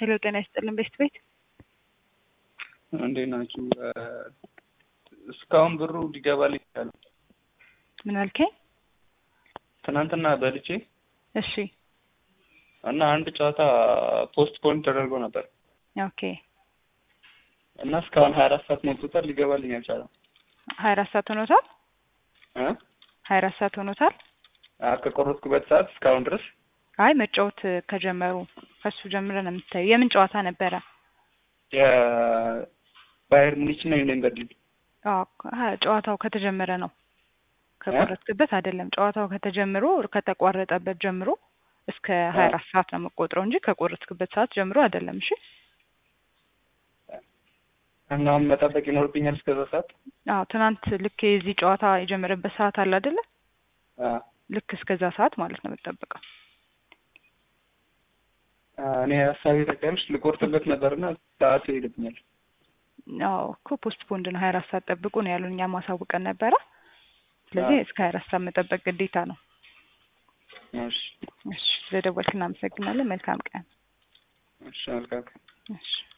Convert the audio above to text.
ሄሎ ጤና ይስጥልን ቤስት ቤት እንዴት ናችሁ? እስካሁን ብሩ ሊገባልኝ ይችላል። ምን አልከኝ? ትናንትና በልቼ እሺ እና አንድ ጨዋታ ፖስት ፖን ተደርጎ ነበር ኦኬ እና እስካሁን ሀያ አራት ሰዓት ሞልቶታል። ሊገባልኝ አልቻለም። ሀያ አራት ሰዓት ሆኖታል። እ ሀያ አራት ሰዓት ሆኖታል። አ- ከቆረጥኩበት ሰዓት እስካሁን ድረስ አይ መጫወት ከጀመሩ ከሱ ጀምረን ነው የምታዩ። የምን ጨዋታ ነበረ? የባየር ሙኒች እና ዩናይን በርሊን አዎ ሀ- ጨዋታው ከተጀመረ ነው ከቆረጥክበት አይደለም። ጨዋታው ከተጀምሮ ከተቋረጠበት ጀምሮ እስከ ሀያ አራት ሰዓት ነው የምቆጥረው እንጂ ከቆረጥክበት ሰዓት ጀምሮ አይደለም። እሺ እና አሁን መጠበቅ ይኖርብኛል እስከዛ ሰዓት። አዎ ትናንት ልክ የዚህ ጨዋታ የጀመረበት ሰዓት አለ አይደለ? አ፣ ልክ እስከዛ ሰዓት ማለት ነው የምጠብቀው። አ፣ እኔ ሀሳቤ ተቀምሽ ልቆርጥበት ነበርና ሰዓቱ ይሄድብኛል። አዎ እኮ ፖስት ፖንድ ነው ሀያ አራት ሰዓት ጠብቁ ነው ያሉን። እኛም ማሳውቀን ነበረ። ስለዚህ እስከ ሀያ አራት ሰዓት መጠበቅ ግዴታ ነው። እሺ እሺ ስለደወልክ እናመሰግናለን። መልካም ቀን። እሺ መልካም እሺ